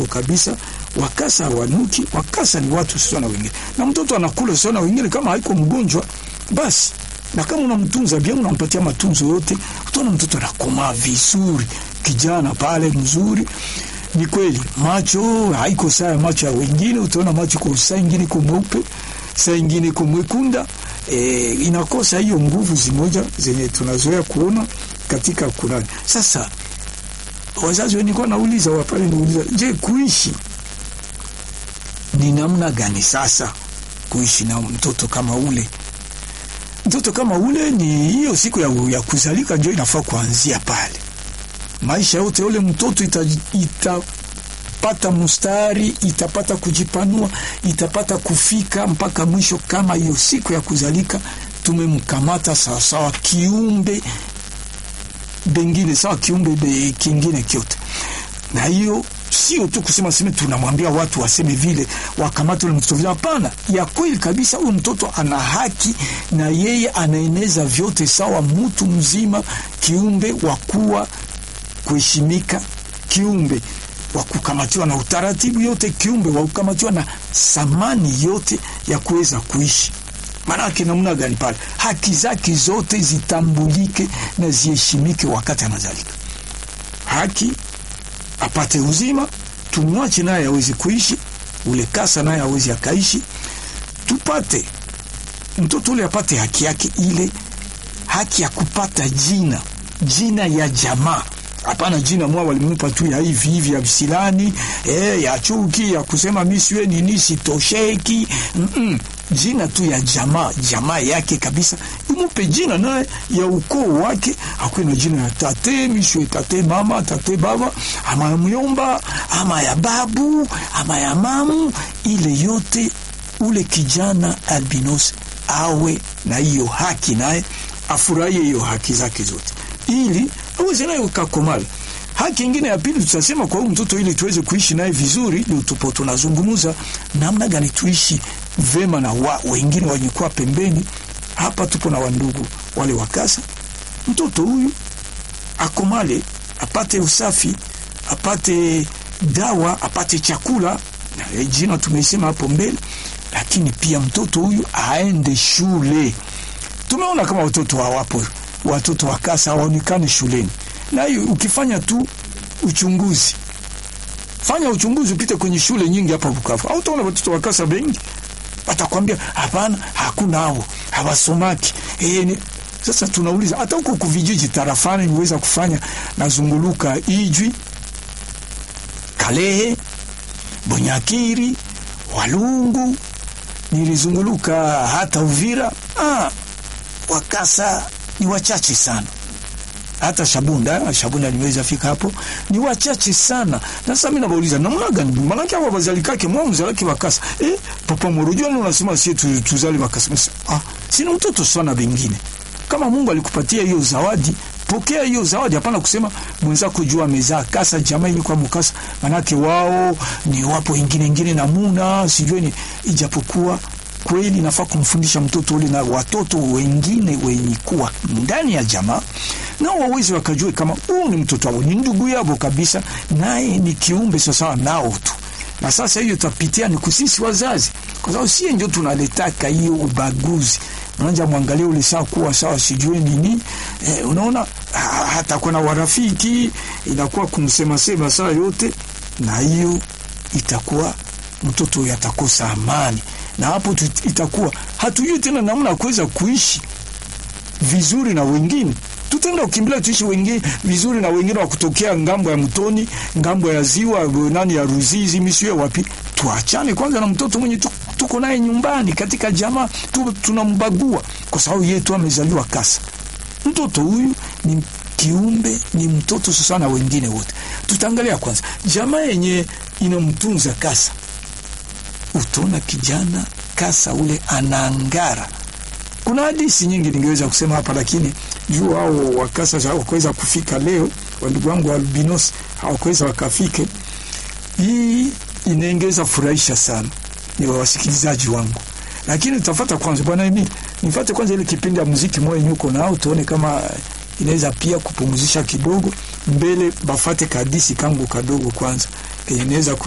kabisa. Wakasa hawanuki, wakasa ni watu sio na wengine, na mtoto anakula sio na wengine, kama haiko mgonjwa basi na kama unamtunza bien, unampatia matunzo yote, utaona mtoto anakomaa vizuri, kijana pale mzuri. Ni kweli macho haiko saa ya macho ya wengine, utaona macho kwa saa ingine iko mweupe, saa ingine iko mwekunda. E, inakosa hiyo nguvu zimoja zenye tunazoea kuona katika Kurani. Sasa wazazi wenikuwa nauliza wapale, niuliza je, kuishi ni namna gani? Sasa kuishi na mtoto kama ule mtoto kama ule ni hiyo siku ya, ya kuzalika ndio inafaa kuanzia pale. Maisha yote ule mtoto itapata mustari, itapata kujipanua, itapata kufika mpaka mwisho. Kama hiyo siku ya kuzalika tumemkamata sawasawa kiumbe bengine, sawa kiumbe be kingine kyote, na hiyo sio tu kusema sema tunamwambia watu waseme vile wakamate ule mtoto vile. Hapana, ya kweli kabisa, huyu mtoto ana haki na yeye anaeneza vyote sawa, mtu mzima, kiumbe wa kuwa kuheshimika, kiumbe wa kukamatiwa na utaratibu yote, kiumbe wa kukamatiwa na samani yote ya kuweza kuishi. Maanake namna gani pale, haki zake zote zitambulike na ziheshimike wakati anazalika. Haki apate uzima, tumwache naye awezi kuishi, ule kasa naye awezi akaishi, tupate mtoto ule apate haki yake, ile haki ya kupata jina, jina ya jamaa. Hapana jina mwa walimpa tu ya hivi hivi ya visilani eh, ya chuki ya kusema mimi siwe nini sitosheki mm -mm. Jina tu ya jamaa, jamaa yake kabisa, imupe jina naye ya ukoo wake, akuwe na jina ya tate mishwe, tate mama, tate baba, ama ya myomba, ama ya babu, ama ya mamu, ile yote ule kijana albinos awe na hiyo haki, naye afurahie hiyo haki zake zote, ili aweze naye kakomala. Haki ingine ya pili tutasema kwa huyu mtoto, ili tuweze kuishi naye vizuri, ndio tupo tunazungumza namna gani tuishi vema na wa, wengine wanyekuwa pembeni. Hapa tupo na wandugu wale wakasa, mtoto huyu akomale, apate usafi, apate dawa, apate chakula na jina tumeisema hapo mbele, lakini pia mtoto huyu aende shule. Tumeona kama watoto hawapo, watoto wakasa hawaonekani shuleni, na hiyo ukifanya tu uchunguzi fanya uchunguzi, upite kwenye shule nyingi hapa Bukavu, au utaona watoto wakasa bengi watakwambia hapana, hakuna hao hawasomaki. E, ni... Sasa tunauliza hata huko kuvijiji tarafani niweza kufanya nazunguluka Ijwi, Kalehe, Bunyakiri, Walungu, nilizunguluka hata Uvira. Ah, wakasa ni wachache sana hata Shabunda, Shabunda niweza fika hapo, ni wachache sana. Na sasa mimi nauliza namna gani? Maana hapo bazalikake mwa mzalaki wakasa eh, papa morojua ni unasema sie tu, tuzali wakasa. Ah, sina mtoto sana bengine. Kama Mungu alikupatia hiyo zawadi, pokea hiyo zawadi. Hapana kusema mwenzako jua amezaa kasa, jamaa ni kwa mkasa, manake wao ni wapo ingine ingine namuna sijui ni ijapokuwa kweli nafaa kumfundisha mtoto ule na watoto wengine wenye kuwa ndani ya jamaa nao wawezi wakajue kama huu ni mtoto wao, ni ndugu yao kabisa, naye ni kiumbe sawasawa nao tu. Na sasa hiyo tapitia ni kusisi wazazi, kwa sababu sie ndio tunaletaka hiyo ubaguzi. Unaanza mwangalia ule sawa kuwa sawa sijue nini eh, unaona hata kuna warafiki inakuwa kumsema sema saa yote, na hiyo itakuwa mtoto yatakosa amani na hapo itakuwa hatujui tena namna ya kuweza kuishi vizuri na wengine. Tutaenda kukimbilia tuishi wengine vizuri na wengine wa kutokea ngambo ya mtoni, ngambo ya ziwa nani ya Ruzizi, misiwe wapi. Tuachane kwanza na mtoto mwenye tuko naye nyumbani katika jamaa tu, tunambagua kwa sababu yeye tu amezaliwa kasa. Mtoto huyu ni kiumbe, ni mtoto sasa na wengine wote. Tutaangalia kwanza jamaa yenye inamtunza kasa utaona kijana kasa ule anaangara. Kuna hadithi nyingi ningeweza kusema hapa, lakini juu hao wakasa hawakuweza kufika leo, wandugu wangu albinos hawakuweza wakafike. Hii inaongeza furahisha sana, ni wasikilizaji wangu, lakini utafata kwanza bwana mimi nifate kwanza ile kipindi ya muziki moyo nyuko nao, tuone kama inaweza pia kupumzisha kidogo mbele, bafate kadisi kangu kadogo kwanza kenye inaweza